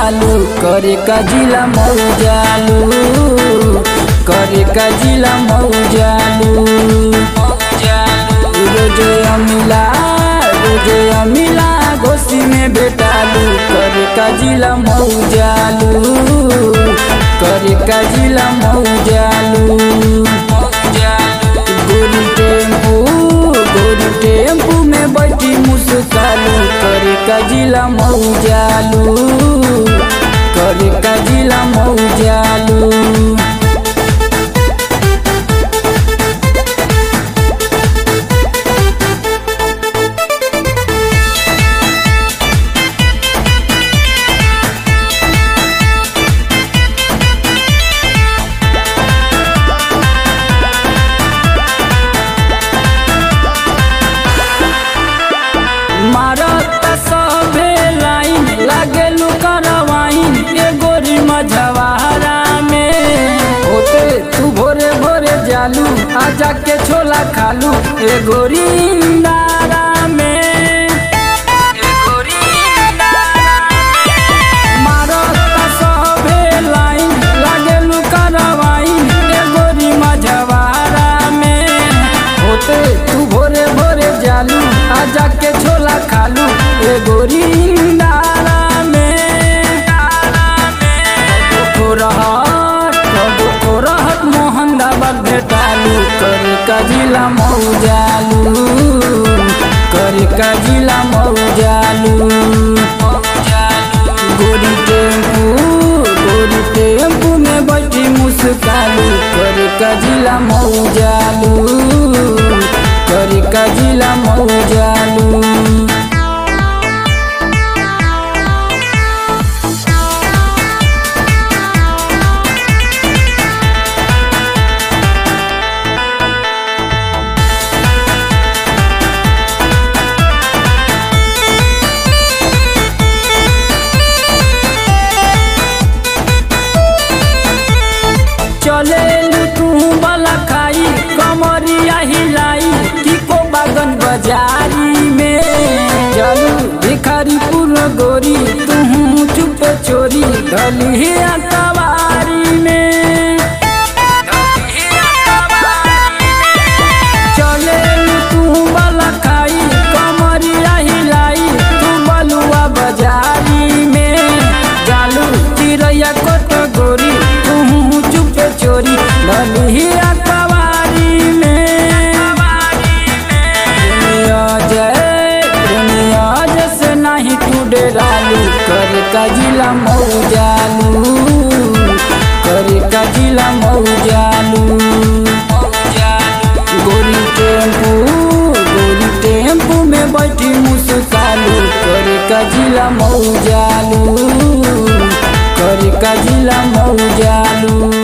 जालू करे का जिला मऊ जालू करे का जिला मऊ जालू रोजे अमिला रोजे अमिला गोसी में बेटालू करे का जिला मऊ जालू करे का जिला मऊ जालू गोरी टेम्पू गोरी टेम्पू में बैठी मुस्कालू करे का जिला मऊ जालू करे का जिला मऊ जालू मारत सभे लाइन लागेलू करवाइन ए गोरी मझवारा में होते तू भोरे भोरे जालू आजा के छोला खालू ए गोरी इंदारा में ए गोरी इंदारा में। मारत सभे लाइन लागेलू करवाइन ए गोरी मझवारा में होते तू भोरे भोरे जालू आजा के छोला खालू ए गोरी इंदारा में रहत कबो रहत मोहनदाबाद भेटालू करे का जिला मऊ जालू करे का जिला मऊ जालू गोरी टेम्पू गोरी टेम्पू में बैठी मुस्कालू करे का जिला मऊ जालू करे का जिला मऊ जालू चले तू बला खाई कमरिया हिलाई की को बागन बाजारी में चलू भिखारी पुर गोरी तू चुप चोरी ढली अकबारी में चले तू बला खाई कमरिया हिलाई तू बलुआ बाजारी में जालू चिड़ैया कोट गोरी तू चुप चोरी ढली अकबारी में प्रेमिया जय प्रेमिया जैसे नहीं तू डेरालू कर का जिला मऊ जालू कर का जिला मऊ जालू गोरी टेम्पू गोरी टेम्पू में बैठी मुस्कालू कर का जिला मऊ जालू कर का जिला मऊ जालू